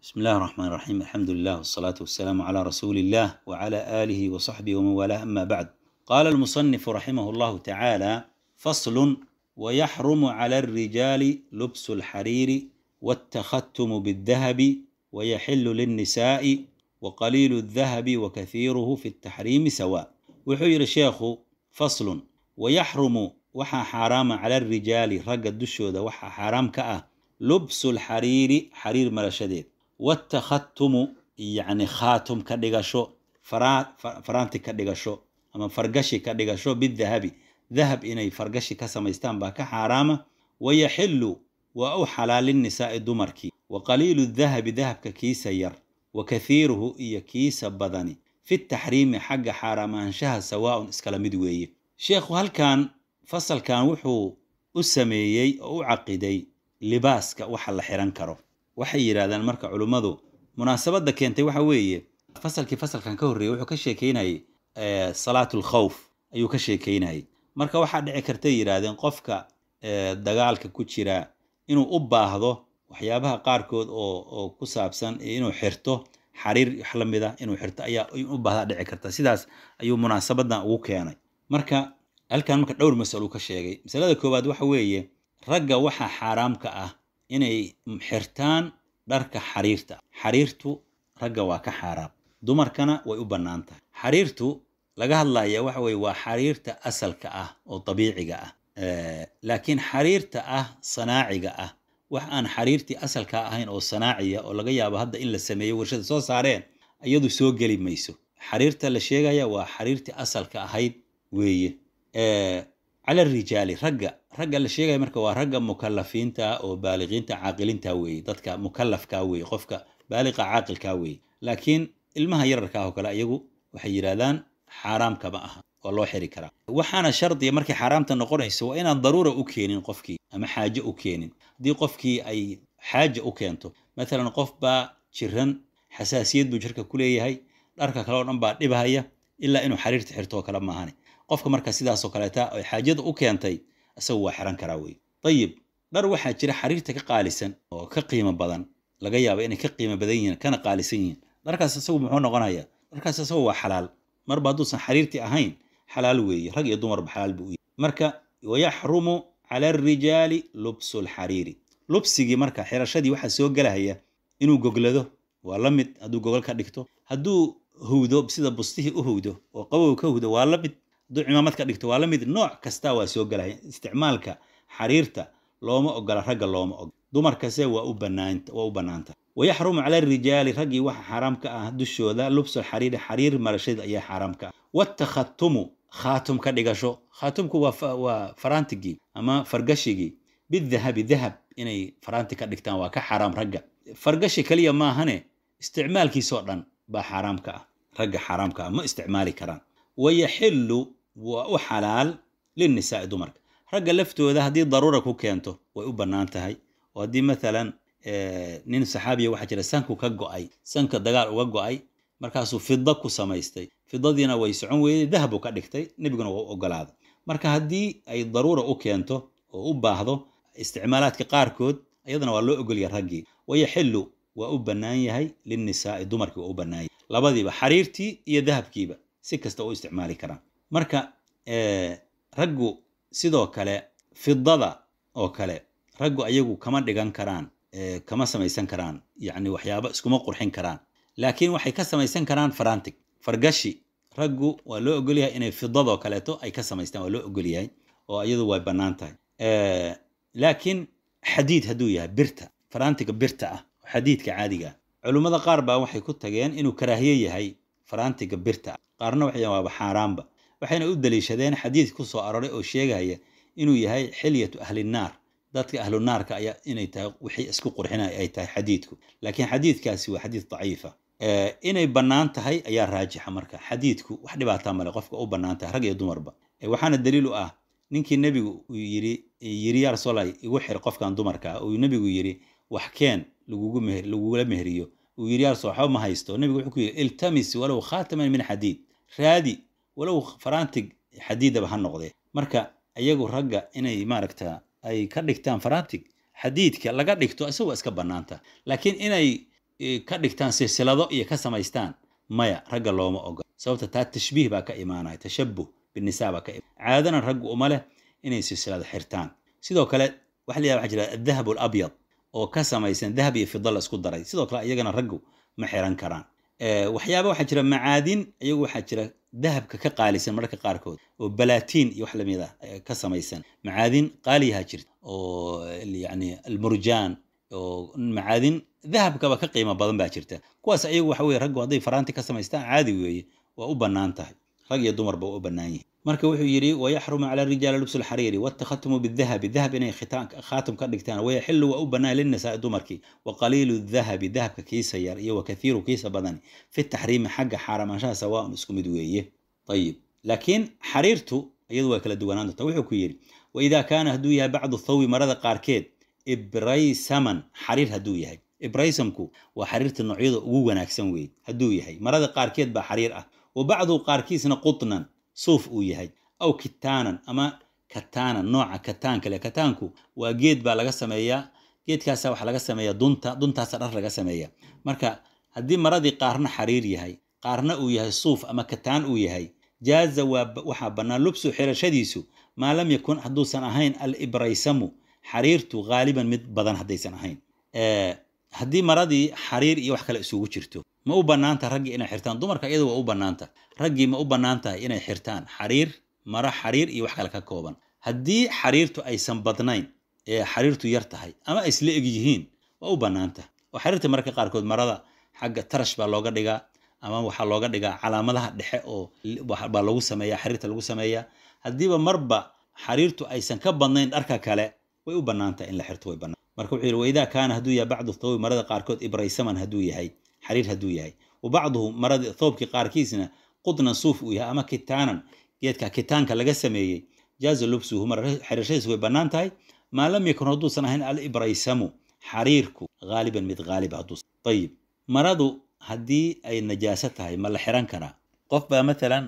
بسم الله الرحمن الرحيم الحمد لله والصلاة والسلام على رسول الله وعلى آله وصحبه ومن والاه أما بعد قال المصنف رحمه الله تعالى فصل ويحرم على الرجال لبس الحرير والتختم بالذهب ويحل للنساء وقليل الذهب وكثيره في التحريم سواء وحير الشيخ فصل ويحرم وحا حرام على الرجال رق الدشود وحا حرام كأه لبس الحرير حرير ملشديد والتختم يعني خاتم كدغشو فرا فرانتي كدغشو اما فرقشي كدغشو بالذهب ذهب اني فرقشي كسميستان با كحرامه ويحل واو حلال النساء دمركي وقليل الذهب ذهب ككيس ير وكثيره إيا كيس بدني في التحريم حق حرامانشها سواء اسكلمد ويه شيخ هل كان فصل كان وحو أسميي أو عقدي libaaska waxa la xiran karo waxay yidhaahdaan marka culummadu munaasabadda keentay waxa weeye fasalkii fasalkan ka horreeyey wuxuu ka sheekeynayay salaatul khawf ayuu ka sheekeynayay marka waxaa dhici kartay yidhaahdeen qofka dagaalka ku jira inuu u baahdo waxyaabaha qaarkood oo oo ku saabsan inuu xirto xariir wax la mid ah inuu xirto ayaa u baahdaa dhici karta sidaas ayuu munaasabadan ugu keenay marka halkan marka dhowr masalo ka sheegay masalada koowaad waxa weeye ragga waxaa xaaraamka ah inay xirtaan dharka xariirta xariirtu ragga waa ka xaaraam dumarkana way u bannaan tahay xariirtu laga hadlaya waxa weye waa xariirta asalka ah oo dabiiciga ah laakiin xariirta ah sanaaciga ah wax aan xariirtii asalka ahayn oo sanaaciya oo laga yaabo hadda in la sameeyo warshada soo saareen iyadu soo geli mayso xariirta la sheegaya waa xariirtii asalka ahayd weeye cala arijaali ragga ragga la sheegaya marka waa ragga mukalafiinta oo baaliqiinta caaqiliinta weeye dadka mukalafka weeye qofka baaliqa caaqilka weeye laakiin ilmaha yararka ah oo kale iyagu waxay yidhahdaan xaaraam kama aha waa loo xiri karaa waxaana shardiya markay xaaraamta noqonayso waa inaan daruura u keenin qofkii ama xaaje u keenin haddii qofkii ay xaaja u keento matalan qof baa jiran xasaasiyad buu jirka ku leeyahay dharka kale oo dhan baa dhibhaya ilaa inuu xariirta xirto oo kale maahane qofka marka sidaasoo kaleeta ay xaajada u keentay isagu waa xiran karaa wey ayib dhar waxaa jira xariirta ka qaalisan oo ka qiimo badan laga yaaba inay ka qiimo badan yihiin kana qaalisan yihiin dharkaas isagu muxuu noqonayaa dharkaas isagu waa xalaal marba hadduusan xariirtii ahayn xalaal weeye rag iyo dumarba xalaal buu u yahay marka wayaxrumu cala alrijaali lubsu lxariiri lubsigii marka xirashadii waxaa soo gelahaya inuu goglado waa la mid hadduu gogol ka dhigto hadduu howdo sida bustihii u howdo oo qabow ka howdo waa la mid hadduu cimaamad ka dhigto waa la mid nooc kasta waa soo gelaya isticmaalka xariirta looma ogola ragga looma ogola dumarkase waa u banaanta waa u bannaanta wayaxrumu cala arijaali raggii waxa xaaraam ka ah dushooda lubsu xariiri xariir marashada ayaa xaaraam ka ah watakhatumu khaatum ka dhigasho khaatumku waa waa faraantigii ama fargashigii bidahabi dahab inay faraanti ka dhigtaan waa ka xaaraam ragga fargashi kaliya maahane isticmaalkiisoo dhan baa xaaraam ka ah ragga xaaraamka ah ma isticmaali karaan wayaxillu waa u xalaal linnisaai dumarka ragga laftooda haddii daruura ku keento way u bannaan tahay oo haddii maalan nin saxaabiya waxaa jira sanku ka go'ay sanka dagaal uga go'ay markaasuu fida ku samaystay fidadiina way socon weyday dahabu ka dhigtay nebiguna waa u ogolaaday marka haddii ay daruura u keento oo u baahdo isticmaalaadka qaarkood iyadana waa loo ogolya raggii wayaxillu waa u bannaan yahay linnisaai dumarkii waa u bannaan yahay labadiiba xariirtii iyo dahabkiiba si kasta u isticmaali karaan marka raggu sidoo kale fidada oo kale raggu ayagu kama dhigan karaan kama samaysan karaan yacni waxyaabo iskuma qurxin karaan laakiin waxay ka samaysan karaan farantig fargashi raggu waa loo ogolyahay inay fidadoo kaleeto ay ka samaystaan waa loo ogolyahay oo iyadu way bannaan tahay laakiin xadiid hadduu yahay birta farantiga birta ah xadiidka caadiga ah culummada qaar baa waxay ku tageen inuu karaahiye yahay farantiga birta ah qaarna waxay waaba xaaraanba waxayna u daliishadeen xadiid ku soo aroray oo sheegaya inuu yahay xilyatu ahlinaar dadka ahlunaarka ayaa inay tahay wixii isku qurxinaya ay tahay xadiidku laakiin xadiidkaasi waa xadiid daciifa inay bannaan tahay ayaa raajixa marka xadiidku wax dhibaataa male qofka u bannaan tahay rag iyo dumarba waxaana daliil u ah ninkii nebigu uu yiri yiri yaa rasuulallah igu xir qofkan dumarka ah uu nebigu yiri wax keen lagugu meher lagugula meheriyo uu yiri yaa rasuul waxba ma haysto nebigu wuxuu ku yiri iltamis walow khaataman min xadiid raadi walow farantig xadiidaba ha noqdee marka ayagu ragga inay maaragta ay ka dhigtaan farantig xadiidka laga dhigto isagu waa iska bannaanta laakiin inay ka dhigtaan silsilado iyo ka samaystaan maya ragga looma ogola sababta taa tashbiih baa ka imaanaya tashabuh binisaa baa ka caadana raggu uma leh inay silsilada xirtaan sidoo kale waxa la yidhaha waxaa jira adahab alabyad oo ka samaysan dahab iyo fida la isku daray sidoo kale iyagana raggu ma xiran karaan waxyaaba waxaa jira macaadin iyagu waxaa jira dahabka ka qaalisan mararka qaarkood oo balaatiin iyo wax lamid ah ka samaysan macaadin qaaliyaha jirta oo yani almurjaan oo macaadin dahabkaba ka qiimo badan baa jirta kuwaas iyagu waxa weye raggu hadday faraanti ka samaystaan caadi weeye waa u bannaan tahay rag iyo dumarba waa u bannaan yihin marka wuxuu yidhi wayaxrumu cala rijaali lubsu lxariiri watakhatumu bidahabi dahab inay khaatum ka dhigtaan wayaxilu waa u bannaan linasaai dumarkii wa qaliilu dahabi dahabka kiisa yar iyo wa kathiiru kiisa badani fi taxriimi xagga xaaraamaanshaha sawaaun isku mid weeye ayib laakiin xariirtu iyadu waa kala duwanaan doonta wuxuu ku yidhi waidaa kaana hadduu yahay bacdu thawbi marada qaarkeed ibraysaman xariir hadduu yahay ibraysamku waa xariirta noocyada ugu wanaagsan weeye hadduu yahay marada qaarkeed baa xariir ah wa bacdu qaarkiisna qutnan suuf uu yahay aw kitaanan ama kataanan nooca kataanka le kataanku waa geed baa laga sameeyaa geedkaasa waxaa laga sameeyaa dunta duntaasa dhar laga sameeya marka haddii maradii qaarna xariir yahay qaarna uu yahay suuf ama kataan uu yahay jaaza waxaa bannaan lubsu xirashadiisu maa lam yakun hadduusan ahayn alibraysamu xariirtu haaliban mid badan haddaysan ahayn haddii maradii xariir iyo wax kale isugu jirto ma u bannaanta raggii inay xirtaan dumarka iyadu waa u bannaanta raggii ma u bannaan tahay inay xirtaan xariir maro xariir iyo wax kale ka kooban haddii xariirtu aysan badnayn ee xariirtu yar tahay ama ay isla eg yihiin waa u bannaan tahay oo xariirta mararka qaarkood marada xagga tarash baa looga dhigaa ama waxaa looga dhigaa calaamadaha dhexe oo baa lagu sameeya xariirta lagu sameeyaa haddiiba marba xariirtu aysan ka badnayn dharka kale way u bannaan tahay in la xirto way bannaan marka wuxuu yidhi waidaa kaana hadduu yahay bacdu thawbi marada qaarkood ibraysaman hadduu yahay xariir hadduu yahay wa bacduhu marada thoobkii qaarkiisna qudnan suuf uu yahay ama kitaanan geedka kitaanka laga sameeyey jaaza lubsuhu mar xirashadiisu way bannaan tahay maa lam yakun hadduusan ahayn alibraysamu xariirku haaliban mid haaliba hadduusan ayib maradu haddii ay najaaso tahay ma la xiran karaa qof baa maalan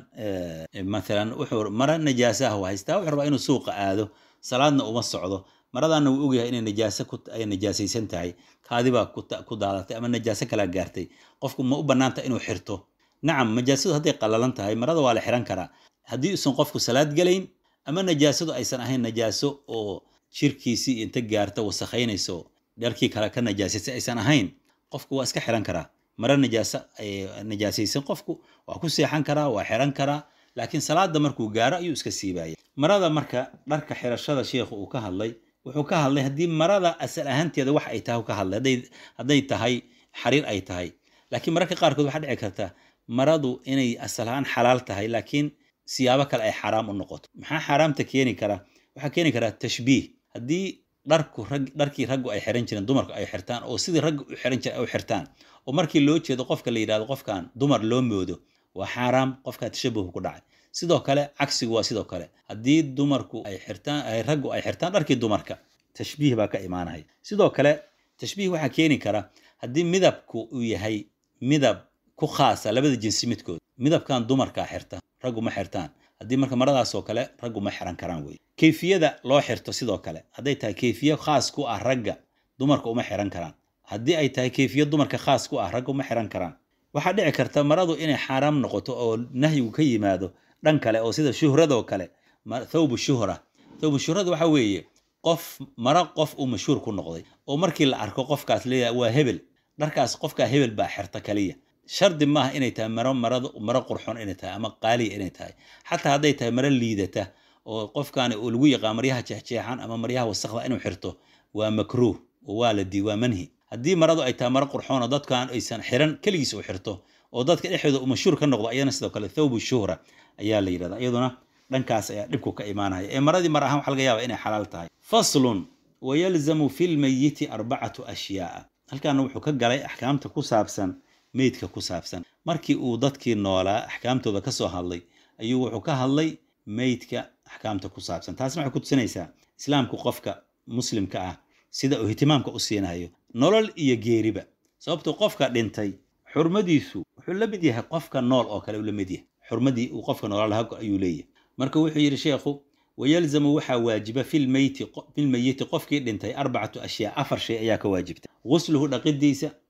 maalan wuxuu mara najaasaha haystaa wuxuu rabaa inuu suuqa aado salaadna uma socdo maradaana wuu ogyahay inay najaaso ay najaasaysan tahay kaadibaa ku daadatay ama najaaso kalaa gaartay qofku ma u bannaanta inuu xirto nacam najaasadu hadday qallalan tahay marada waa la xiran karaa haddii usan qofku salaad gelayn ama najaasadu aysan ahayn najaaso oo jirkiisii inta gaarta wasakhaynayso dharkii kale ka najaasaysa aysan ahayn qofku waa iska xiran karaa mara najaaso najaasaysan qofku waa ku seexan karaa waa xiran karaa laakiin salaada markuu gaaro ayuu iska siibaya marada marka dharka xirashada sheikhu uu ka hadlay wuxuu ka hadlay haddii marada asal ahaanteeda wax ay tahay ka hadlay hadday tahay xariir ay tahay laakiin mararka qaarkood waxaa dhici karta maradu inay asal ahaan xalaal tahay laakiin siyaabo kale ay xaraam u noqoto maxaa xaaraamta keeni kara waxaa keeni karaa tashbiih haddii dharku rag dharkii raggu ay xiran jireen dumarku ay xirtaan oo sidii raggu u xiran jireen ay u xirtaan oo markii loo jeedo qofka la yidhahdo qofkan dumar loo moodo waa xaaraam qofkaa tashabuhu ku dhacay sidoo kale cagsigu waa sidoo kale haddii dumarku ay xirtaan ay raggu ay xirtaan dharkii dumarka tashbiih baa ka imaanaya sidoo kale tashbiih waxaa keeni kara haddii midabku uu yahay midab ku khaasa labada jinsi midkood midabkan dumarkaa xirta raggu ma xirtaan haddii marka maradaasoo kale raggu ma xiran karaan wey kayfiyada loo xirto sidoo kale hadday tahay kayfiye khaas ku ah ragga dumarka uma xiran karaan haddii ay tahay kayfiye dumarka khaas ku ah ragga uma xiran karaan waxaa dhici karta maradu inay xaaraam noqoto oo nahyigu ka yimaado dhan kale oo sida shuhradoo kale thawbu shuhra thawbu shuhrada waxa weeye qof maro qof uu mashhuur ku noqday oo markii la arko qofkaas leeyahay waa hebel dharkaas qofkaa hebel baa xirta kaliya shardi maaha inay tahay maro marada maro qurxon inay tahay ama qaaliya inay tahay xataa hadday tahay maro liidata oo qofkaani uu lagu yaqaan maryaha jeexjeexan ama maryaha wasakda inuu xirto waa makruuh oo waa la dii waa manhi haddii maradu ay tahay maro qurxoon oo dadkan aysan xiran keligiis uu xirto oo dadka dhexdooda uu mashhuur ka noqdo ayana sidoo kale thawbu shuhra ayaa la yidhahda iyaduna dhankaas ayaa dhibku ka imaanaya ee maradii mar ahaan waxa laga yaaba inay xalaal tahay faslun wayalzamu fi lmayiti arbacatu ashyaaa halkaana wuxuu ka galay axkaamta ku saabsan meydka ku saabsan markii uu dadkii noolaa axkaamtooda ka soo hadlay ayuu wuxuu ka hadlay meydka axkaamta ku saabsan taasna waxay ku tusinaysaa islaamku qofka muslimka ah sida uu ihtimaamka u siinayo nolol iyo geeriba sababtuu qofka dhintay xurmadiisu wuxuu la mid yahay qofka nool oo kale uu la mid yahay xurmadii uu qofka noolaa lahaa ayuu leeyahay marka wuxuu yidhi sheekhu wayalzamu waxaa waajiba filmeyti filmeyiti qofkii dhintay arbacatu ashyaa afar shay ayaa ka waajibta gusluhu dhaqidiisa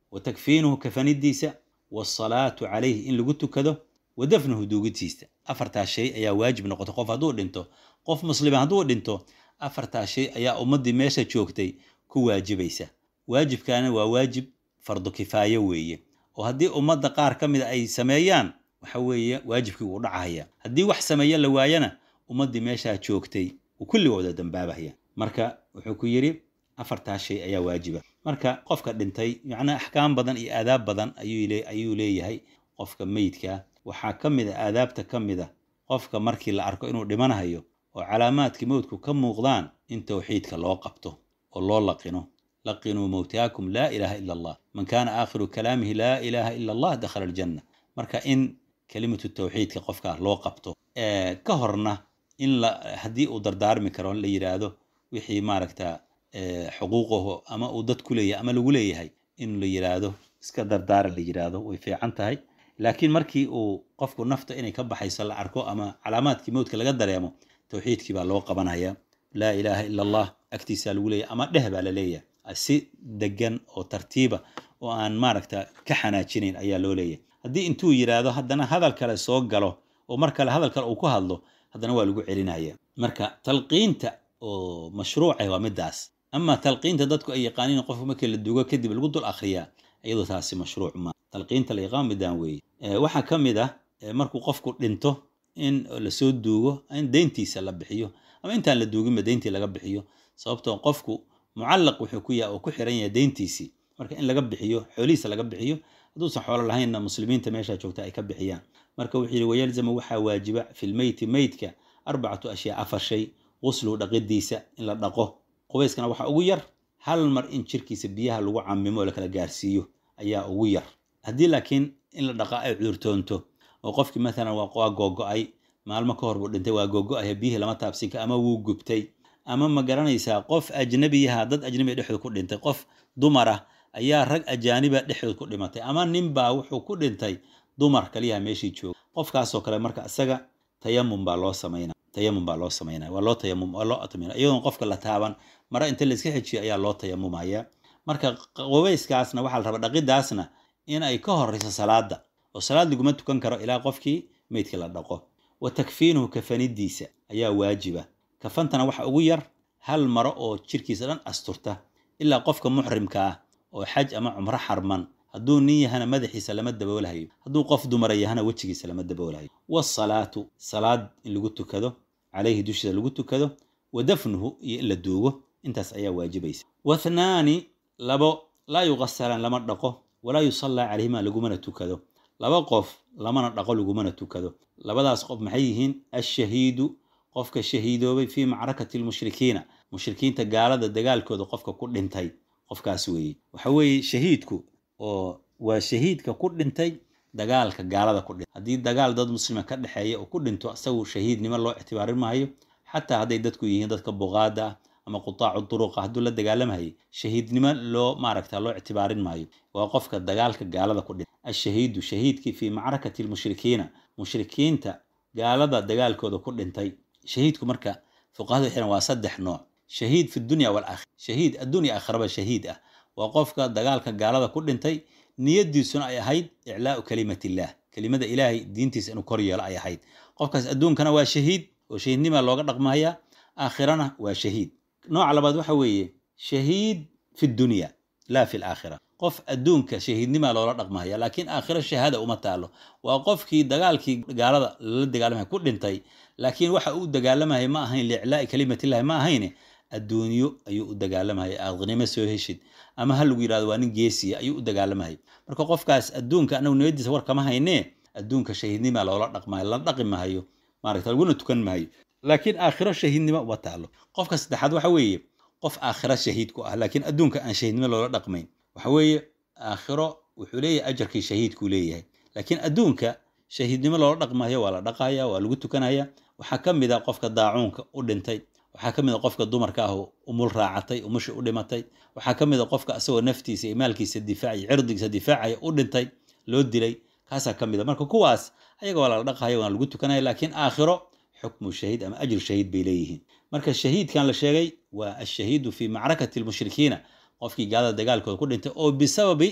wa takfiinuhu kafanidiisa waasalaatu calayhi in lagu tukado wa dafnuhu duugitiisa afartaas shay ayaa waajib noqota qof hadduu dhinto qof muslima hadduu dhinto afartaas shay ayaa ummaddii meesha joogtay ku waajibaysa waajibkaana waa waajib fardu kifaayo weeye oo haddii ummadda qaar ka mida ay sameeyaan waxa weeye waajibkii wuu dhacahaya haddii wax sameeya la waayana ummaddii meeshaa joogtay uu kulli wada dambaabahaya marka wuxuu ku yidhi afartaas shay ayaa waajiba marka qofka dhintay macnaa axkaam badan iyo aadaab badan ayuu leeyahay qofka meydkaa waxaa ka mid a aadaabta ka mid a qofka markii la arko inuu dhimanahayo oo calaamaadkii mowdku ka muuqdaan in towxiidka loo qabto oo loo laqino laqinuu mowtaakum laa ilaaha ila allah man kaana aakhiru kalaamihi laa ilaaha ila allah dakhala aljanna marka in kelimatu tawxiidka qofkaa loo qabto ka horna in haddii uu dardaarmi karo la yidhaahdo wixii maaragta xuquuqaho ama uu dad ku leeyahay ama lagu leeyahay in la yidhaahdo iska dardaara la yidhaahdo way fiican tahay laakiin markii uu qofku nafta inay ka baxayso la arko ama calaamaadkii mowdka laga dareemo towxiidkii baa loo qabanaya laa ilaaha ila allah agtiisaa lagu leeyahay ama dheh baa la leeyahay si degan oo tartiiba oo aan maaragta ka xanaajinayn ayaa loo leeyahay haddii intuu yidhaahdo haddana hadal kale soo galo oo mar kale hadal kale uu ku hadlo haddana waa lagu celinaya marka talqiinta oo mashruucah waa midaas ama talqiinta dadku ay yaqaaniin qofka markii la dugo kadib lagu dul akhriyaa iyadoo taasi mashruuc ma talqiinta la yaqaan midaan weeye waxaa ka mid ah markuu qofku dhinto in lasoo duugo in deyntiisa la bixiyo ama intaan la duuginba deyntii laga bixiyo sababtoo qofku mucallaq wuxuu ku yahay oo ku xiran yahay deyntiisii marka in laga bixiyo xoolihiisa laga bixiyo hadduusan xoolo lahaynna muslimiinta meesha joogta ay ka bixiyaan marka wuxuu yidhi wayalzamu waxaa waajiba fi lmeyti meydka arbacatu ashyaa afar shay qusluhu dhaqidiisa in la dhaqo qubayskana waxaa ugu yar hal mar in jirkiisa biyaha lagu camimo oo lakala gaarsiiyo ayaa ugu yar haddii laakiin in la dhaqa ay cudurtoonto oo qofkii maalan waa googo-ay maalmo ka hor buu dhintay waa googo-aya biyihii lama taabsinka ama wuu gubtay ama ma garanaysaa qof ajnabiyaha dad ajnabiga dhexdood ku dhintay qof dumar ah ayaa rag ajaaniba dhexdood ku dhimatay ama ninbaa wuxuu ku dhintay dumar kaliyaha meeshii jooga qofkaasoo kale marka isaga tayamum baa loo samayna tayamum baa loo samaynaya waa loo tayamum waa loo atmina iyadoon qofka la taaban mara inta layska xejiyo ayaa loo tayamumaya marka qubayskaasna waxaa la rabaa dhaqidaasna in ay ka horeyso salaada oo salaad laguma tukan karo ilaa qofkii meydkii la dhaqo wa takfiinuhu kafanidiisa ayaa waajiba kafantana waxa ugu yar hal maro oo jirkiisa dhan asturta ilaa qofka muxrimka ah oo xaj ama cumro xarman hadduu nin yahana madaxiisa lama daboolahayo hadduu qof dumara yahana wejigiisa lama daboolahayo wasalaatu salaad in lagu tukado calayhi dushiisa lagu tukado wa dafnuhu iyo in la duugo intaas ayaa waajibaysa wathnaani labo laa yuqasalaan lama dhaqo walaa yusallaa calayhima lagumana tukado laba qof lamana dhaqo lagumana tukado labadaas qof maxay yihiin ashahiidu qofka shahiidoobay fii macrakati lmushrikiina mushrikiinta gaalada dagaalkooda qofka ku dhintay qofkaas weeye waxa weeye shahiidku oo waa shahiidka ku dhintay dagaalka gaalada ku dhintay haddii dagaal dad muslima ka dhexeeya oo ku dhinto isagu shahiidnimo loo ictibaarin maayo xataa hadday dadku yihiin dadka buqaada ah ama qutaacu duruqa hadduu la dagaalamahayo shahiidnimo loo maaragta loo ictibaarin maayo waa qofka dagaalka gaalada ku dhintay ashahiidu shahiidkii fii macrakati lmushrikiina mushrikiinta gaalada dagaalkooda ku dhintay shahiidku marka fuqahadu xiran waa saddex nooc shahiid fi dunya walaakhira shahiid addunya aakhiraba shahiid ah waa qofka dagaalka gaalada ku dhintay niyadiisuna ay ahayd iclaau kalimatillah kelimada ilaahay diintiisa inuu kor yeelo ay ahayd qofkaas adduunkana waa shahiid oo shahiidnima looga dhaqmaya aakhirana waa shahiid nooca labaad waxa weeye shahiid fi dunya laa fi laakhira qof adduunka shahiidnima loola dhaqmaya laakiin aakhiro shahaada uma taalo waa qofkii dagaalkii gaalada lala dagaalamaya ku dhintay laakiin waxa uu dagaalamaya ma ahayn liiclaai kalimatillahi ma ahayne adduunyo ayuu u dagaalamaya aqnimo soo heshid ama ha lagu yidhahdo waa nin geesiya ayuu u dagaalamaya marka qofkaas adduunka anagu niyadiisa war kama haynee adduunka shahiidnima loola dhaqmayo la dhaqi mahayo maaragta laguna tukan maayo laakiin aakhiro shahiidnimo uma taalo qofka saddexaad waxa weeye qof aakhiro shahiid ku ah laakiin adduunka aan shahiidnimo loola dhaqmayn waxa weeye aakhiro wuxuu leeyahay ajarkii shahiidkuu leeyahay laakiin adduunka shahiidnimo loola dhaqmayo waa la dhaqaya waa lagu tukanaya waxaa ka mid a qofka daacuunka u dhintay waxaa ka mid a qofka dumarka ah oo umul raacatay umushi u dhimatay waxaa ka mid a qofka asagoo naftiisa iyo maalkiisa difaacay cirdigiisa difaacaya u dhintay loo dilay kaasaa ka mid a marka kuwaas ayaga waa lala dhaqaya waana lagu tukanaya laakiin aakhiro xukmu shahiid ama ajru shahiid bay leeyihiin marka shahiidkan la sheegay waa ashahiidu fii macrakati lmushrikiina qofkii gaalada dagaalkooda ku dhintay oo bisababi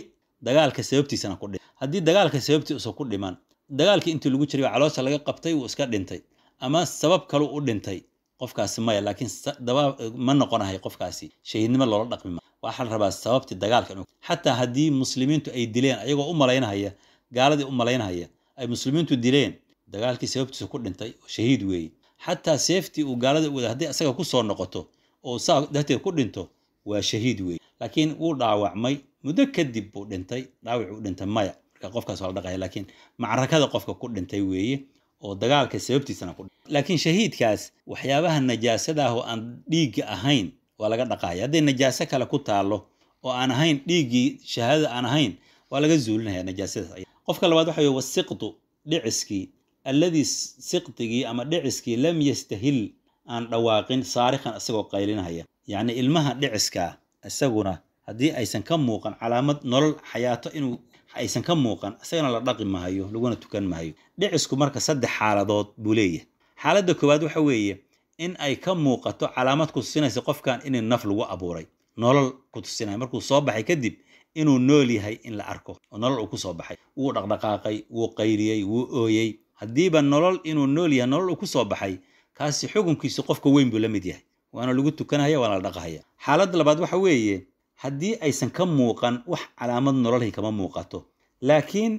dagaalka sababtiisana ku dhiman haddii dagaalka sababtiisa ku dhiman dagaalkii intii lagu jiray caloosha laga qabtay wuu iska dhintay ama sabab kalu u dhintay qofkaasi maya laakiin ma noqonahay qofkaasi shahiidnimo loola dhaqmi ma waxaa la rabaa sababtii dagaalka inuu xataa haddii muslimiintu ay dileen ayagoo u malaynahaya gaaladii u malaynahaya ay muslimiintu dileen dagaalkii sababtiisa ku dhintay oo shahiid weeye xataa seeftii uu gaalada u wada haddii asaga ku soo noqoto oo saa darteed ku dhinto waa shahiid weeye laakiin wuu dhaawacmay muddo kadib buu dhintay dhaawac u dhintay maya marka qofkaas waa la dhaqaya laakiin macrakada qofka ku dhintay weeye oo dagaalka sababtiisana ku laakiin shahiidkaas waxyaabaha najaasada ah oo aan dhiigga ahayn waa laga dhaqaya hadday najaaso kale ku taallo oo aan ahayn dhiiggii shahaadada aan ahayn waa laga zuulinaya najaasadaas qofka labaad waxa weye wasiqtu dhiciskii alladii siqtigii ama dhiciskii lam yastahil aan dhawaaqin saarikhan isagoo qaylinaya yacni ilmaha dhiciska isaguna haddii aysan ka muuqan calaamad nolol xayaato inuu aysan ka muuqan isagana la dhaqi mahayo laguna tukan mahayo dhicisku marka saddex xaaladood buu leeyahay xaaladda koowaad waxa weeye in ay ka muuqato calaamad ku tusinaysa qofkan in naf lagu abuuray nolol ku tusinaya markuu soo baxay kadib inuu nool yahay in la arko oo nolol uu ku soo baxay wuu dhaqdhaqaaqay wuu qayriyey wuu ooyey haddiiba nolol inuu nool yahay nolol uu ku soo baxay kaasi xukunkiisu qofka weyn buu la mid yahay waana lagu tukanahaya waana la dhaqahaya xaaladda labaad waxa weeye haddii aysan ka muuqan wax calaamad nololhi kama muuqato laakiin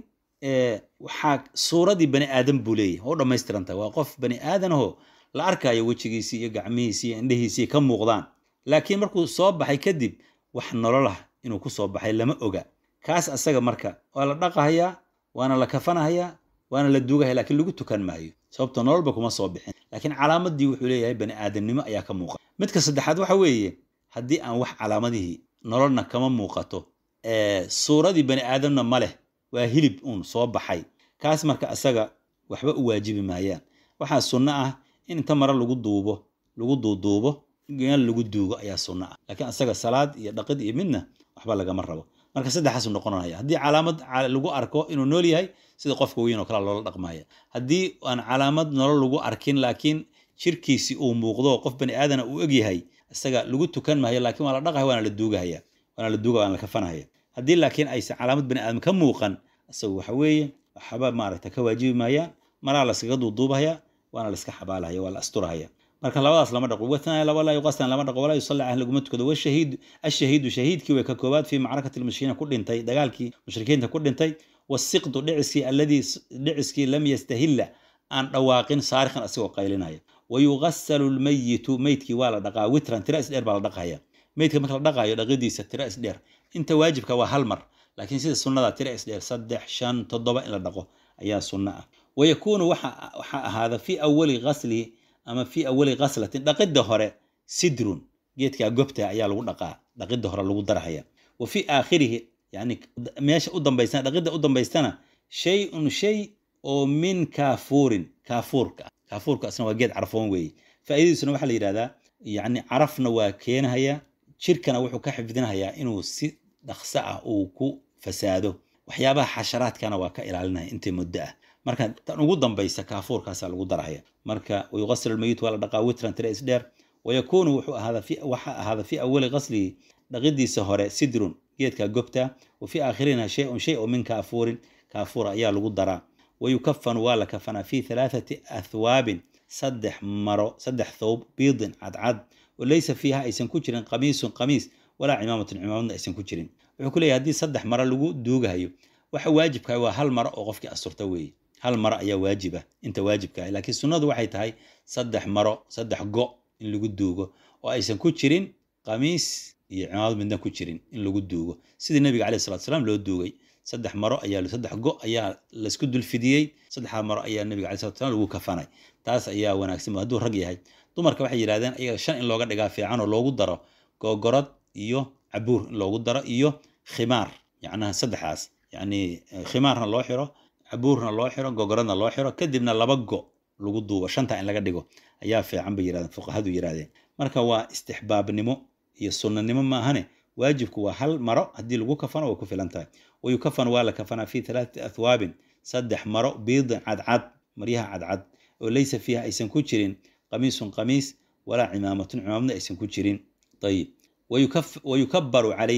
waxaa suuradii bani aadan buu leeyahay oo u dhammaystirantahay waa qof bani aadanahoo la arkayo wejigiisii iyo gacmihiisii iyo indhihiisii ka muuqdaan laakiin markuu soo baxay kadib wax nololah inuu ku soo baxay lama oga kaas asaga marka waa la dhaqahayaa waana la kafanahayaa waana la duugahaya lakiin lagu tukan maayo sababto nololba kuma soo bixin laakiin calaamadii wuxuu leeyahay bani aadamnimo ayaa ka muuqata midka saddexaad waxa weeye haddii aan wax calaamadihii nololna kama muuqato suuradii bani aadamna ma leh waa hilib uun soo baxay kaas marka asaga waxba u waajibi maayaan waxaa sunno ah in inta mare lagu duubo lagu duuduubo meel lagu duugo ayaa sunno ah laakiin asaga salaad iyo dhaqid iyo midna waxba lagama rabo marka saddexaasu noqonaya haddii calaamad lagu arko inuu nool yahay sida qofka weyn oo kale loola dhaqmaya haddii aan calaamad nolol lagu arkin laakiin jirkiisi uu muuqdo qof bani aadana uu egyahay isaga lagu tukan maayo laakiin waa la dhaqaya waana la duugahaya waana la duuga waana la kafanahaya haddii laakiin aysan calaamad bani aadam ka muuqan isagu waxa weeye waxba maaragta ka waajibi maayaan maraa laskaga duuduubahaya waana la iska xabaalahaya waa la asturahaya marka labadaas lama dhaqo watnaa laba laa yuqastan lama dhaqo walaa yusalla caleyh laguma tukado washahiid ashahiidu shahiidkii way ka koobaad fii macrakati lmushrikiina ku dhintay dagaalkii mushrikiinta ku dhintay wasiqdu dhiciskii alladii dhiciskii lam yastahilla aan dhawaaqin saarikhan asigoo qaylinaya wayugasalu lmayitu meydkii waa la dhaqaa witran tira isdheer baa la dhaqaya meydka marka la dhaqaayo dhaqidiisa tira isdheer inta waajibka waa hal mar laakiin sida sunnada tira isdheer saddex shan toddoba in la dhaqo ayaa sunno ah wayakuunu waxaa ahaada fii awali gaslihi ama fii awali ghaslatin dhaqidda hore sidrun geedkaa gobta ayaa lagu dhaqaa dhaqidda hore lagu darahaya wa fii aakhirihi yani meesha u dambaysana dhaqidda u dambaystana shay-un shay oo min kaafuurin kaafuurka kaafuurka asna waa geed carfoon weeye faa'iidadiisuna waxaa la yidhahdaa yacni carafna waa keenahaya jirkana wuxuu ka xifdinahayaa inuu si dhaqso ah uu ku fasaado waxyaabaha xasharaadkana waa ka ilaalinaya intay muddo ah marka tan ugu dambaysa kaafuurkaasaa lagu darahaya marka wayuqasir almayit waa la dhaqaa witran tira isdheer wayakuunu wuxuu ahaada waxaa ahaada fii awali qaslihi dhaqidiisa hore sidrun geedka gobta wa fii aakhirina shay-un shay oo min kaafuurin kaafuura ayaa lagu daraa wayukafanu waa la kafanaa fii halaathati athwaabin saddex maro saddex thawb biidin cadcad oo laysa fiiha aysan ku jirin qamiisun qamiis walaa cimaamatun cimaamadna aysan ku jirin wuxuu ku leeyahy haddii saddex maro lagu duugahayo waxa waajibka waa hal maro oo qofkii asturta weeye hal maro ayaa waajiba inta waajibka laakiin sunnadu waxay tahay saddex maro saddex go in lagu duugo oo aysan ku jirin qamiis iyo cimaamad midna ku jirin in lagu duugo sidii nabiga caleyh salatu salaam loo duugay saddex maro ayaa saddex go ayaa laisku dulfidiyey saddexdaa maro ayaa nabiga caleyh salatu salam lagu kafanay taas ayaa wanaagsan hadduu rag yahay dumarka waxay yidhahdeen ayaga shan in looga dhigaa fiican oo loogu daro googorad iyo cabuur in loogu daro iyo khimaar yacnaha saddexaas yacni khimaarna loo xiro cabuurna loo xiro gogoradna loo xiro kadibna laba go lagu duubo shanta in laga dhigo ayaa fiican bay yirahdeen fuqahadu yirahdeen marka waa istixbaabnimo iyo sunnanimo maahane waajibku waa hal maro haddii lagu kafano way ku filan tahay wayukafan waa la kafanaa fi halaathati athwaabin saddex maro biidin cadcad maryaha cadcad oo laysa fiiha aysan ku jirin qamiisun qamiis walaa cimaamatun cimaamadna aysan ku jirin ayib wayukabaru calayhi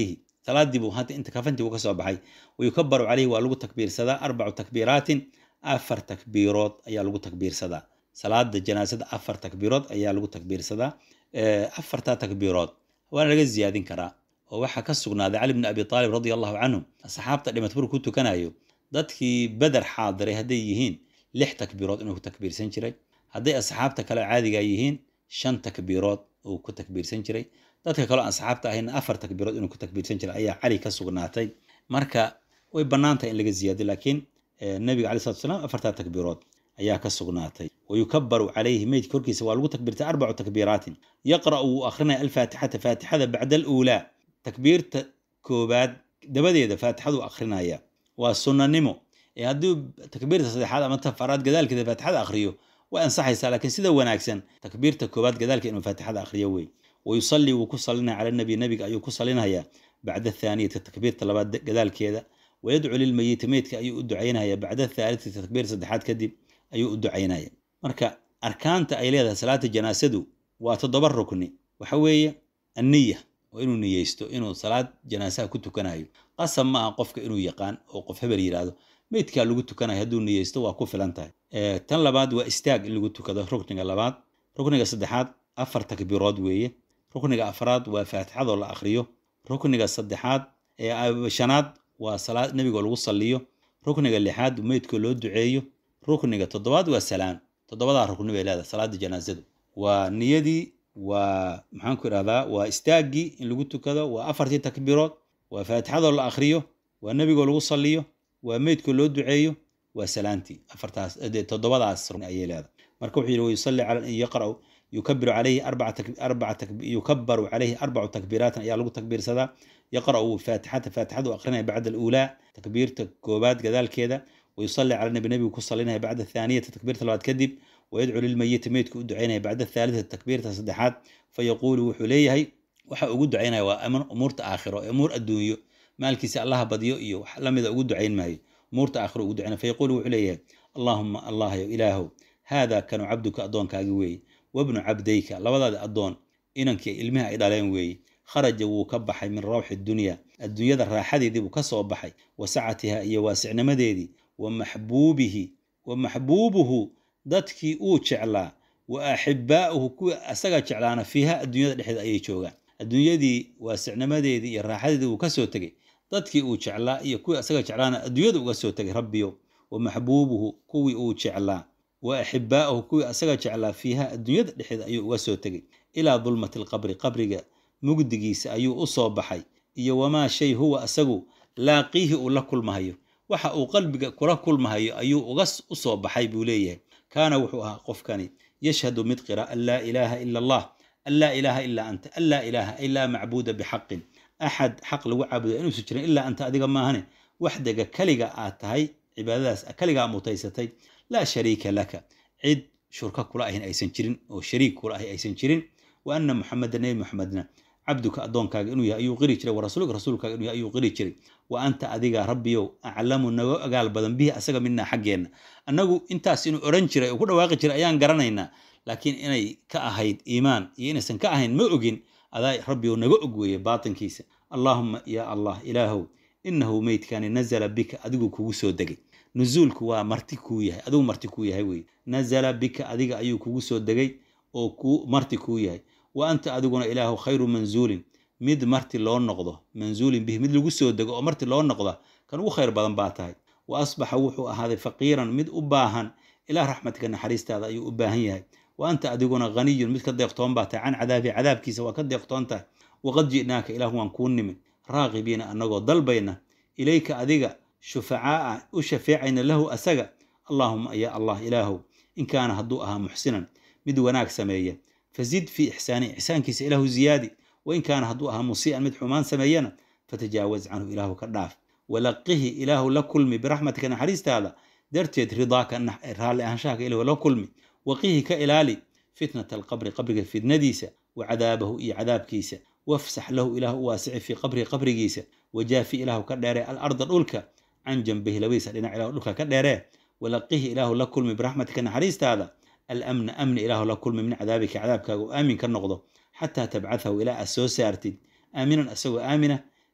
salaadii buu hadda inta kafantii buu ka soo baxay wayukabaru caleyhi waa lagu takbiirsadaa arbacu takbiiraatin afar takbiirood ayaa lagu takbiirsadaa salaada janaasada afar takbiirood ayaa lagu takbiirsadaa afartaa takbiirood waana laga ziyaadin karaa oo waxaa ka sugnaaday cali bni abi aalib radia allahu canhu asxaabta dhimat markuu ku tukanayo dadkii beder xaadiray hadday yihiin lix takbiirood inuu ku takbiirsan jiray hadday asxaabta kale caadiga yihiin shan takbiirood uu ku takbiirsan jiray dadka kaleo asxaabta ahayna afar takbiirood inuu ku takbiirsan jiray ayaa cali ka sugnaatay marka way bannaantahay in laga ziyaadiyo laakiin nabiga alai salatu salaam afartaa takbiirood ayaa ka sugnaatay wayukabaru calayhi meydka korkiisa waa lagu takbiirtay arbacu takbiiraatin yaqra'u wuu akrinaya alfaatixata faatixada bacda aluulaa takbiirta koobaad dabadeeda faatixadu akrinaya waa sunnanimo ee haddii takbiirta saddexaad ama tafaraad gadaalkeeda faatixada akhriyo way ansaxaysaa laakiin sida wanaagsan takbiirta koobaad gadaalka inuu faatixada akhriyo wey wayusallii wuu ku salinaya cala nabi nabiga ayuu ku salinaya bacda athaaniyati takbiirta labaad gadaalkeeda wayadcu lilmayiti meydka ayuu u ducaynaya bacda athaalithati takbiirta saddexaad kadib ayuu u ducaynaya marka arkaanta ay leedahay salaata janaasadu waa toddoba rukni waxa weeye anniya oo inuu niyeysto inuu salaad janaasaha ku tukanayo qasab ma aha qofka inuu yaqaan oo qof hebel yidhaahdo meydkaa lagu tukanayo hadduu niyeysto waa ku filan tahay tan labaad waa istaag in lagu tukado rukniga labaad rukniga saddexaad afar takbiirood weeye rukniga afraad waa faatixadoo la akhriyo rukniga saddexaad shanaad waa salaad nebigoo lagu salliyo rukniga lixaad meydkoo loo duceeyo rukniga toddobaad waa salaam toddobadaa rukni bay leedahay salaada janaasadu waa niyadii waa maxaanku idhahdaa waa istaaggii in lagu tukado waa afartii takbiirood waa faatixadoo la akhriyo waa nebigoo lagu salliyo waa meydkoo loo duceeyo waa salaantii afartaas toddobadaas rukni ayay leedahay marka wuxuu yidhi wayusalli cala yaqra'u yukabiru calayhi arbaca yukabaru calayhi arbacu takbiiraatin ayaa lagu takbiirsadaa yaqra'u faatixata faatixadu akrinaya bacda aluulaa takbiirta koobaad gadaalkeeda wayusalli cala nabi nebigu ku salinaya bacda athaaniyati takbiirta labaad kadib wayadcu lilmayiti meydku u ducaynaya bacda athaalithati takbiirta saddexaad fayaquulu wuxuu leeyahay waxa ugu ducaynaya waa umuurta aakhiro umuur adduunyo maalkiisa allaha badyo iyo wax lamida ugu ducayn maayo umuurta aakhiro ugu ducaynaya fayaquulu wuxuu leeyahay allaahuma allahyo ilaahow haada kanu cabduka addoonkaagi weeye wabnu cabdayka labadaada addoon inankii ilmihi ay dhaleen weeye kharaja wuu ka baxay min rawxi dunya adduunyada raaxadeedii buu ka soo baxay wa sacatiha iyo waasicnimadeedii wa maxbuubihi wa maxbuubuhu dadkii uu jeclaa wa axibbaa'uhu kuwii asaga jeclaana fiiha adduunyada dhexdeeda ayay joogaan adduunyadii waasicnimadeedii iyo raaxadeedii wuu ka soo tegey dadkii uu jeclaa iyo kuwii asaga jeclaana adduunyada uga soo tegay rabbiyo wa maxbuubuhu kuwii uu jeclaa wa axibbaa'uhu kuwii asaga jeclaa fiiha adduunyada dhexdeeda ayuu uga soo tegey ilaa dulmati alqabri qabriga mugdigiisa ayuu u soo baxay iyo wamaa shay huwa asagu laaqiihi uu la kulmahayo waxa uu qalbiga kula kulmahayo ayuu uga u soo baxay buu leeyahay kaana wuxuu ahaa qofkani yashhadu mid qira an laa ilaaha ila allah an laa ilaaha ilaa anta an laa ilaaha ay laa macbuuda bixaqin axad xaq lagu caabudo inuusan jirin ilaa anta adiga maahane waxdaga keliga aad tahay cibaadadaas keligaa mutaysatay laa shariika laka cid shurka kula ahin aysan jirin oo shariik kula ahi aysan jirin wa ana muxameda nebi muxamedna cabduka addoonkaaga inuu yahay ayuu qiri jiray wa rasuulka rasuulkaaga inuu yahay ayuu qiri jiray wa anta adiga rabbiyow aclamu naga ogaal badan bihi asaga minaa xaggeenna annagu intaas inuu odhan jiray oo ku dhawaaqi jiray ayaan garanaynaa laakiin inay ka ahayd iimaan iyo inaysan ka ahayn ma ogin adaa rabbiyow naga og weeye baatinkiisa allaahuma yaa allah ilaahow inahu meydkani nazala bika adigu kugu soo degay nuzuulku waa marti kuu yahay adigu marti kuu yahay weye nazala bika adiga ayuu kugu soo degay oo ku marti kuu yahay wa anta adiguna ilaahu khayru manzuulin mid marti loo noqdo manzuulin bihi mid lagu soo dego oo marti loo noqda kan ugu khayr badan baa tahay wa asbaxa wuxuu ahaaday faqiiran mid u baahan ilaa raxmatika naxariistaada ayuu u baahan yahay wa anta adiguna haniyun mid ka deeqtoon baa tahay can cadaabi cadaabkiisa waa ka deeqtoon tahay waqad ji'naaka ilaahu waan kuu nimid raaqibiina annagoo dalbayna ilayka adiga shufacaa'a u shafeecayna lahu asaga allaahuma ya allah ilaahow in kaana hadduu ahaa muxsinan mid wanaag sameeya fazid fii ixsaani ixsaankiisa ilaahu ziyaadi wain kaana hadduu ahaa musii'an mid xumaan sameeyana fatajaawaz canhu ilaahu ka dhaaf walaqihi ilaahu la kulmi biraxmatika naxariistaada darteed ridaaka raalli ahaanshahaka ilaahu la kulmi waqihi ka ilaali fitnata alqabri qabriga fitnadiisa wa cadaabahu iyo cadaabkiisa wafsax lahu ilaahu u waasici fii qabrihi qabrigiisa wajaafi ilaahu ka dheeree alarda dhulka can jambihi labadiisa dhinac ilahu dhulka ka dheeree walaqihi ilaahu la kulmi biraxmatika naxariistaada alamna amni ilaahu la kulmi min cadaabika cadaabkaaga u aamin ka noqdo xataa tabcathahu ilaa aad soo saartid aaminan asagoo aamina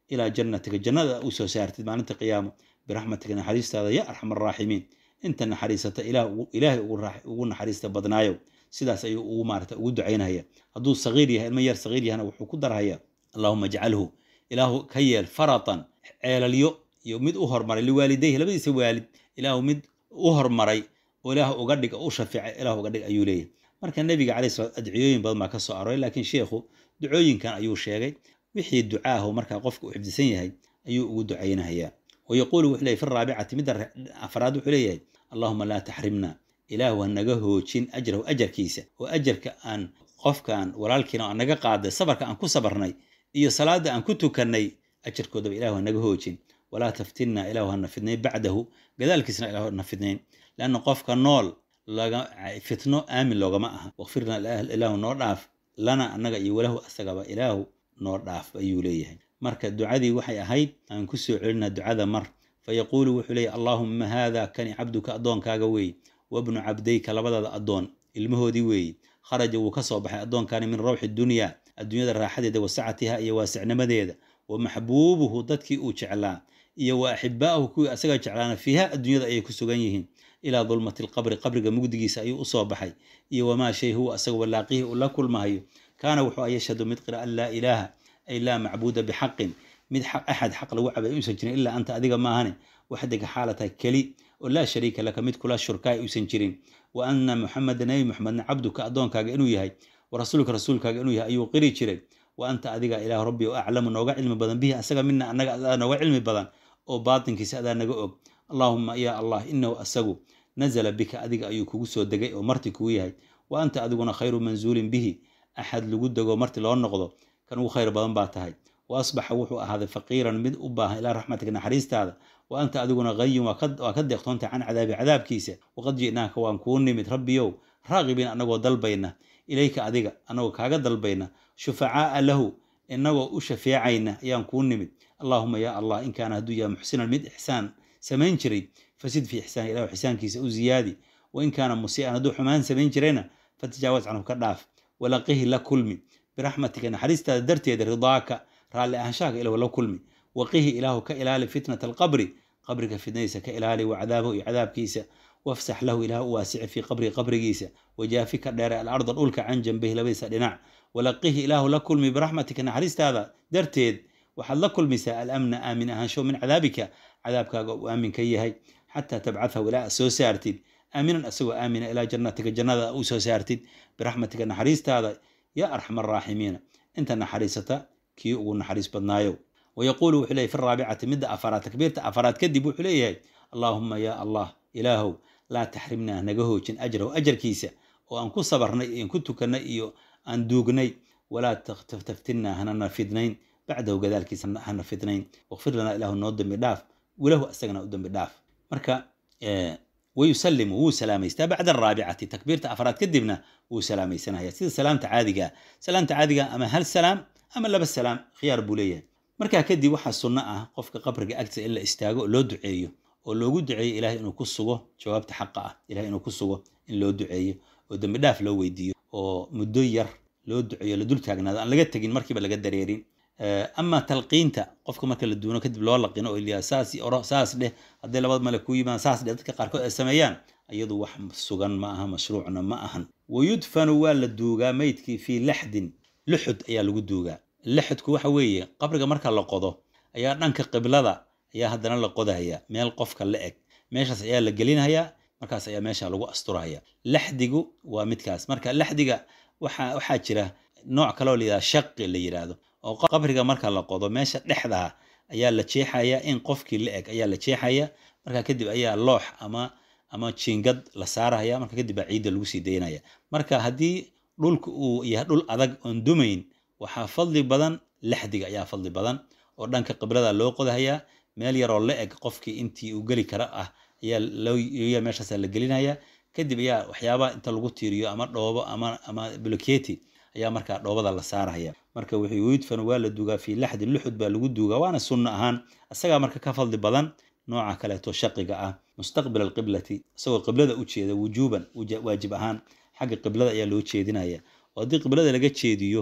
ilaa jannatika jannada u soo saartid maalinta qiyaamo biraxmatika naxariistaada ya arxam araaximiin inta naxariisata ilaahay ugu naxariista badnaayo sidaas ayuu ugu maarata ugu ducaynaya hadduu sagiir yahay ilmo yar sagiir yahana wuxuu ku darhaya allahuma ajcalhu ilaahu ka yeel faratan ceelalyo iyo mid u hormaray liwaalidayhi labadiisa waalid ilaahu mid u hormaray oo ilaah uga dhig u shafiicay ilaah uga dhig ayuu leeyahay marka nebiga calay sala adciyooyin badan baa ka soo aroray laakiin sheikhu ducooyinkan ayuu sheegay wixii ducaahu markaa qofka u xifdisan yahay ayuu ugu ducaynahayaa wayaquulu wuxuu leeyahy fi raabicati midda afraad wuxuu leeyahay allahuma laa taxrimna ilaahu ha naga hoojin ajrahu ajarkiisa oo ajarka aan qofkaan walaalkiina aan naga qaaday sabarka aan ku sabarnay iyo salaada aan ku tukannay ajarkoodaba ilahu ha naga hoojin walaa taftinna ilahu hana fidnayn bacdahu gadaalkiisna ilahu hana fidnayn leanna qofka nool fitno aamin loogama aha wakfirna ilaahu noo dhaaf lana annaga iyo walahu asagaba ilaahu noo dhaaf ayuu leeyahay marka ducadii waxay ahayd aan ku soo celinaa ducada mar fayaquulu wuxuu leeyahy allaahumma haada kani cabduka addoonkaaga weeye wabnu cabdayka labadaada addoon ilmahoodii weeye kharaja wuu ka soo baxay addoonkani min rawxi dunyaa adduunyada raaxadeeda wa sacatiha iyo waasicnimadeeda wa maxbuubuhu dadkii uu jeclaa iyo wa axibbaa'ahu kuwii asaga jeclaana fiiha adduunyada ayay ku sugan yihiin ilaa dulmati alqabri qabriga mugdigiisa ayuu u soo baxay iyo wamaa shay huwa asagaba laaqihi uu la kulmahayo kaana wuxuu a yashhadu mid qira an laa ilaaha ay laa macbuuda bixaqin mid axad xaq lagu cabay uusan jirin ilaa anta adiga maahane waxdiga xaalatahay keli oo laa shariika laka mid kula shurkaay uusan jirin wa anna muxameda nebi muxamedna cabduka addoonkaaga inuu yahay wa rasuulka rasuulkaaga inuu yahay ayuu qiri jiray wa anta adiga ilaah rabbi oo aclamu nooga cilmi badan bihi asaga mina annaga adaa nooga cilmi badan oo baatinkiisa adaa naga og allaahuma yaa allah inahu asagu nazala bika adiga ayuu kugu soo degay oo marti kugu yahay wa anta adiguna khayru manzuulin bihi axad lagu dego marti loo noqdo kan ugu khayr badan baa tahay wa asbaxa wuxuu ahaaday faqiiran mid u baahan ilaa raxmatika naxariistaada wa anta adiguna hayin waa ka deeqtoontahay can cadaabi cadaabkiisa waqad ji'naaka waan kuu nimid rabbiyow raaqibiin annagoo dalbayna ilayka adiga annagoo kaaga dalbayna shufacaa'a lahu innagoo u shafeecayna ayaan kuu nimid allaahuma yaa allah in kaana hadduu yahay muxsinan mid ixsaan samayn jiray fasid fii ixsaani ilahu ixsaankiisa u ziyaadi wa in kaana musii'an hadduu xumaan samayn jirayna fatajaawaz canhu ka dhaaf walaqihi la kulmi biraxmatika naxariistaada darteeda ridaaka raalli ahaanshahaga ilahu la kulmi waqihi ilaahu ka ilaali fitnata alqabri qabriga fitnadiisa ka ilaali wa cadaabahu iyo cadaabkiisa wafsax lahu ilaah u waasici fii qabrihi qabrigiisa wajaafi ka dheere alarda dhulka can jambihi labadiisa dhinac walaqihi ilaahu la kulmi biraxmatika naxariistaada darteed waxaad la kulmaysaa alamna aamin ahaansho min cadaabika cadaabkaaga uu aamin ka yahay xataa tabcathahu ilaa soo saartid aaminan asagoo aamina ilaa jannatika jannada u soo saartid biraxmatika naxariistaada yaa arxam araaximiina inta naxariisata kii ugu naxariis badnaayo wayaquulu wuxuu leeyahy fi raabicati midda afaraad takbiirta afaraad kadib wuxuu leeyahay allaahuma yaa allah ilaahow laa taxrimnaa naga hoojin ajrahu ajarkiisa oo aan ku sabarnay iyo aan ku tukannay iyo aan duugnay walaa taftinnaa hanana fidnayn bacdahu gadaalkiisa hana fidnayn waqfir lanaa ilaahu noo dambi dhaaf walahu asagana u dambi dhaaf marka wayusalimu wuu salaamaystaa bacda araabicati takbiirta afraad kadibna wuu salaamaysanaya sida salaamta caadigaa salaamta caadiga ama hal salaam ama laba salaam khiyaar buu leeyahay markaa kadib waxaa sunno ah qofka qabriga agtiisa in la istaago oo loo duceeyo oo loogu duceeyo ilahay inuu ku sugo jawaabta xaqa ah ilahay inuu ku sugo in loo duceeyo oo dembi dhaaf loo weydiiyo oo muddo yar loo duceeyo la dul taagnaado aan laga tegin markiiba laga dareerin ama talqiinta qofka marka la duuno kadib loo laqino oo ilaa saas oro saas dheh hadday labad male ku yimaadaan saas dheh dadka qaarkood ay sameeyaan iyadu wax sugan ma aha mashruucna ma ahan wayudfanu waa la duugaa meydkii fii laxdin luxud ayaa lagu duugaa laxudku waxa weeye qabriga marka la qodo ayaa dhanka qiblada ayaa haddana la qodahaya meel qofka la eg meeshaas ayaa la gelinhayaa markaas ayaa meesha lagu asturahaya laxdigu waa midkaas marka laxdiga waxa waxaa jira nooc kaloo layidhahda shaqi la yidhaahdo oo qabriga marka la qodo meesha dhexdaa ayaa la jeexaya in qofkii la eg ayaa la jeexaya marka kadib ayaa loox ama ama jiingad la saarahaya marka kadib baa ciidda lagu sii daynaya marka haddii dhulka uu yahay dhul adag oon dumayn waxaa fadli badan laxdiga ayaa fadli badan oo dhanka qiblada loo qodahayaa meel yaroo la eg qofkii intii uu geli kara ah ayaa loo meeshaasa la gelinaya kadib ayaa waxyaabaha inta lagu tiiriyo ama dhoobo ama ama bloketi ayaa markaa dhoobada la saaraya marka wuxuu yudfan waa la duugaa fii laxdin luxud baa lagu duugaa waana sunno ahaan isagaa marka ka fadli badan nooca kaleeto shaqiga ah mustaqbil alqiblati isagoo qiblada u jeeda wujuuban waajib ahaan xagga qiblada ayaa loo jeedinaya oo haddii qiblada laga jeediyo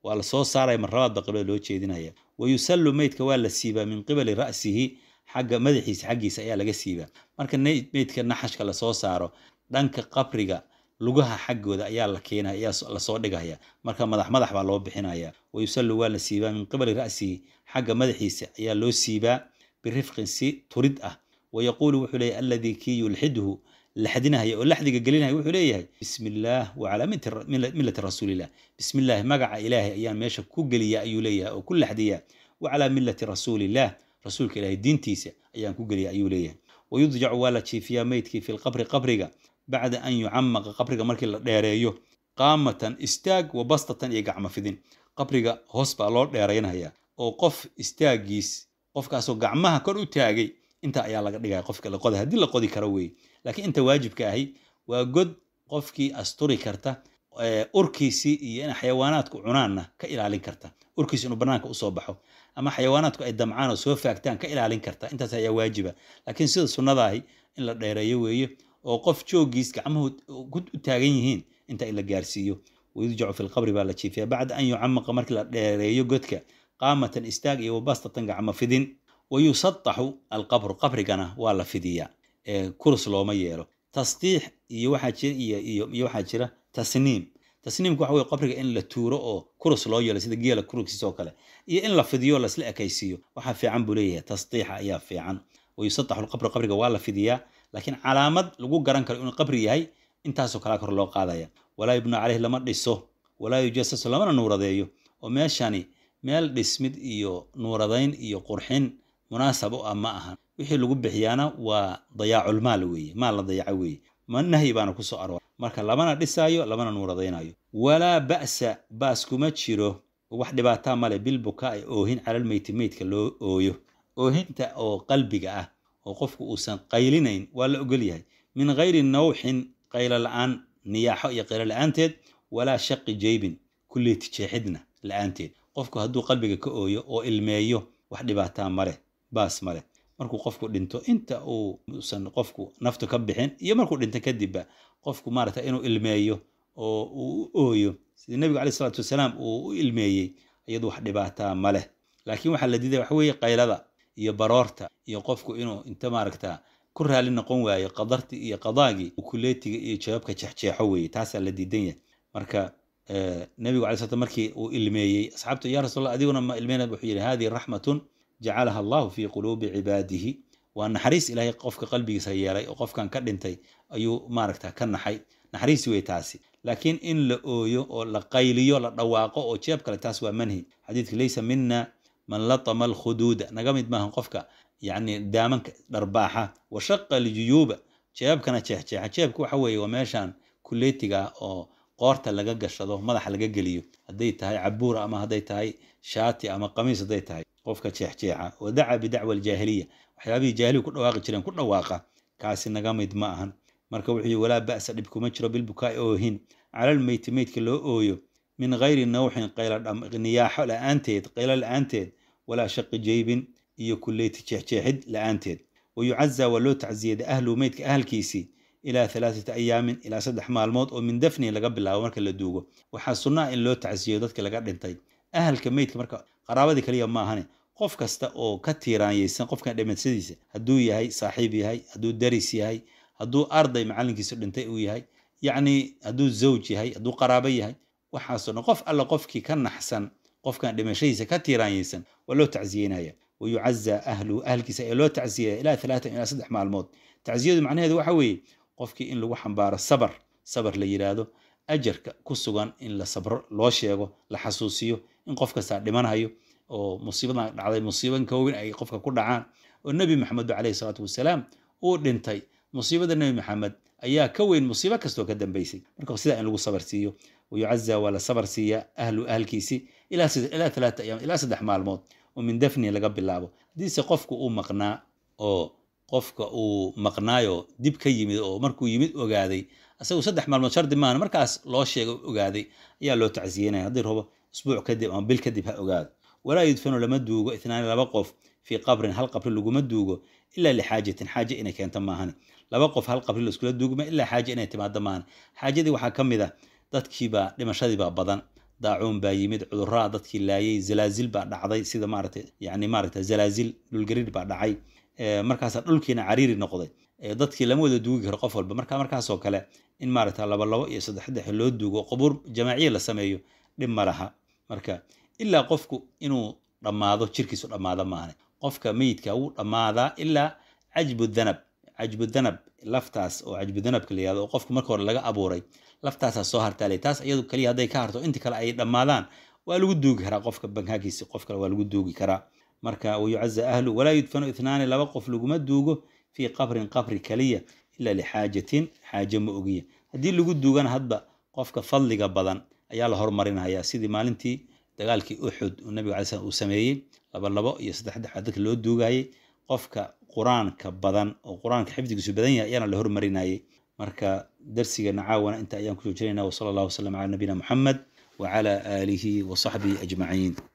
waa la soo saaraya marlabaad ba qiblada loo jeedinaya wa yusallu meydka waa la siibaa min qibali ra'sihi xagga madaxiisa xaggiisa ayaa laga siibaa marka meydka naxashka lasoo saaro dhanka qabriga lugaha xaggooda ayaa la keenaya ayaa lasoo dhigaya marka madax madax baa loo bixinaya wa yusallu waa la siibaa min qibali ra'sihi xagga madaxiisa ayaa loo siibaa birifqin si turid ah wa yaquulu wuxuu leeyahy alladii kii yulxidhu laxdinahaya oo laxdiga gelinaya wuxuu leeyahay bismi illaah wacalaa millati rasuulillah bismi illaahi magaca ilaahay ayaan meesha ku geliya ayuu leeyahay oo ku laxdiya wacalaa millati rasuulillah rasuulka ilaahay diintiisa ayaan ku geliya ayuu leeyahay wayudjacu waa la jiifiyaa meydkii fi lqabri qabriga bacda an yucamaqa qabriga markii la dheereeyo qaamatan istaag wa bastatan iyo gacmo fidin qabriga hoos baa loo dheeraynaya oo qof istaagiis qofkaasoo gacmaha kor u taagay inta ayaa laga dhigaya qofka la qoday haddii la qodi karo weeye laakiin inta waajibka ahi waa god qofkii asturi karta urkiisii iyo in xayawaanaadku cunaanna ka ilaalin karta urkiisi inuu banaanka usoo baxo ama xayawaanaadku ay damcaan oo soo faagtaan ka ilaalin karta intaas ayaa waajiba laakiin sida sunnadaahi in la dheereeyo weeye oo qof joogiis gacmuhu u taagan yihiin inta in la gaarsiiyo wayudjacu fi lqabri baa la jiifiya bacda an yucamaqa markii la dheereeyo godka qaamatan istaag iyo wabastatan gacmo fidin wayusataxu alqabru qabrigana waa la fidiyaa kurus looma yeelo tasdiix iyo waxaa jira iyo iyo iyo waxaa jira tasniim tasniimku waxa weye qabriga in la tuuro oo kurus loo yeelo sida geela kurugsiis oo kale iyo in la fidiyo lasla ekaysiiyo waxaa fiican buu leeyahay tasdiixa ayaa fiican wayusataxu alqabru qabriga waa la fidiyaa laakiin calaamad lagu garan karo inuu qabri yahay intaasoo kalaa kor loo qaadaya walaa yubna caleyh lama dhiso walaa yujasasu lamana nuuradeeyo oo meeshani meel dhismid iyo nuuradayn iyo qurxin munaasab u ah ma ahan wixii lagu bixiyaana waa dayaaculmaal weeye maal la dayaco weeye ma nahyi baana kusoo aroor marka lamana dhisaayo lamana nuuradaynayo walaa ba'sa baas kuma jiro wax dhibaataa male bilbukaai oohin calalmeyti meydka loo ooyo oohinta oo qalbiga ah oo qofku uusan qaylinayn waa la ogol yahay min gayri nawxin qaylo la-aan niyaaxo iyo qaylo la-aanteed walaa shaqi jeybin kulley tijeexidna la-aanteed qofku hadduu qalbiga ka ooyo oo ilmeeyo wax dhibaataa maleh baas maleh markuu qofku dhinto inta uusan qofku naftu ka bixin iyo markuu dhinto kadibba qofku maaragta inuu ilmeeyo oo uu u ooyo sida nebigu caleyh isalaatu wasalaam uu u ilmeeyey iyadu wax dhibaataa ma leh laakiin waxaa la diidaya waxa weeye qaylada iyo baroorta iyo qofku inuu inta maaragta ku raali noqon waayo qadartii iyo qadaagii kuleetiga iyo jawaabka jeexjeexo weeye taasaa la diidan yahay marka nebigu alay slat markii uu ilmeeyey asxaabtu ya rasuul allah adiguna ma ilmeynad wuxuu yidhi hadihi raxmatun jacalaha allahu fi quluubi cibaadihi waa naxariis ilaahay qofka qalbigiisa yeelay oo qofkan ka dhintay ayuu maaragta ka naxay naxariis wey taasi laakiin in la ooyo oo la qayliyo la dhawaaqo oo jeeb kale taas waa manhi xadiidka laysa mina man latama alkhuduuda naga mid maahan qofka yacni daamanka dharbaaxa wa shaqa aljuyuuba jeebkana jeexjeexa jeebka waxa weeye waa meeshan kuleetiga oo qoorta laga gashado madaxa laga geliyo hadday tahay cabuur ama hadday tahay shaati ama qamiis hadday tahay qofka jeexjeexa wa daca bidacwa aljaahiliya waxyaabihii jaahiligu ku dhawaaqi jireen ku dhawaaqa kaasi naga mid ma ahan marka wuxuu walaa ba'sa dhib kuma jiro bilbukaai oohin calal meyti meydka loo ooyo min gayri nawxin niyaaxo la-aanteed qaylo la-aanteed walaa shaqi jeybin iyo kuleyti jeexjeexid la-aanteed wayucazaa waa loo tacsiyada ahlu meydka ahalkiisii ilaa alaaata ayaamin ilaa saddex maalmood oo min dafnihi laga bilaabo marka la duugo waxaa sunnaa in loo tacsiyo dadka laga dhintay ahalka meydka marka qaraabadii kaliya maahane qof kasta oo ka tiiraanyeysan qofkan dhimashadiisa hadduu yahay saaxiib yahay hadduu daris yahay hadduu arday macalinkiisu dhintay uu yahay yacni hadduu zawj yahay hadduu qaraabo yahay waxaasoo dhan qof alla qofkii ka naxsan qofkan dhimashadiisa ka tiiraanyeysan waa loo tacsiyeynaya wayucazaa ahlu ahalkiisa ee loo tacsiyaya ilaa alaatan ilaa saddex maalmood tacsiyadu macnaheedu waxa weeye qofkii in lagu xambaaro sabar sabar la yidhaahdo ajarka ku sugan in la sabro loo sheego la xasuusiyo in qof kastaa dhimanhayo oo musiibadan dhacday musiiban kowin ay qofka ku dhacaan oo nebi maxamed ba caleyhi salaatu wasalaam uu dhintay musiibada nebi maxamed ayaa ka weyn musiibo kastoo ka dambeysay marka sidaa in lagu sabar siiyo wayucazaa waa la sabar siiya ahlu ahalkiisi ilaa alaata ayaam ilaa saddex maalmood oo min dafnihi laga bilaabo haddiise qofku uu maqnaa oo qofka uu maqnaayo dib ka yimid oo markuu yimid ogaaday isagu saddex maalmood shardi maahan markaas loo sheega ogaaday ayaa loo tacsiyenaya haddii rabo isbuuc kadib ama bil kadib ha ogaado walaa yudfanu lama duugo itnaani laba qof fii qabrin hal qabri laguma duugo ilaa lixaajatin xaaje inay keento maahan laba qof hal qabri laiskula duugma ilaa xaaje inay timaado maahan xaajadii waxaa ka mid ah dadkiibaa dhimashadiibaa badan daacuun baa yimid cudurraa dadkii laayay zalaazil baa dhacday sida maaragtay yani maaragta zalaazil dhulgariir baa dhacay markaasaa dhulkiina cariiri noqday dadkii lama wada duugi karo qof walba marka markaasoo kale in maaragta laba labo iyo saddex saddex loo duugo qubuur jamaaciya la sameeyo dhib ma laha marka ilaa qofku inuu dhammaado jirkiisu dhammaado maahan qofka meyidka wuu dhammaadaa ilaa cajbu danab cajbu danab laftaas oo cajbu danabka la yihahdo oo qofku marka hore laga abuuray laftaasaa soo hartaalay taas iyadu kaliya hadday ka harto inta kale ay dhammaadaan waa lagu duugi karaa qofka bankaakiisa qof kale waa lagu duugi karaa marka wayucaza ahlu walaa yudfanu ithnaani laba qof laguma duugo fii qabrin qabri kaliya ila lixaajatin xaaje ma ogiya haddii lagu duugana hadba qofka fadliga badan ayaa la hormarinaya sidii maalintii dagaalkii uxud uu nabiga alay slam uu sameeyey laba labo iyo saddex saddex dadka loo duugayay qofka qur-aanka badan oo qur-aanka xifdigiisu badan yahay ayaana la hormarinayay marka darsigeena caawana inta ayaan kusoo jirayna wasala allahu wasalam cala nabiyina muxamed wacala aalihi wasaxbihi ajmaciin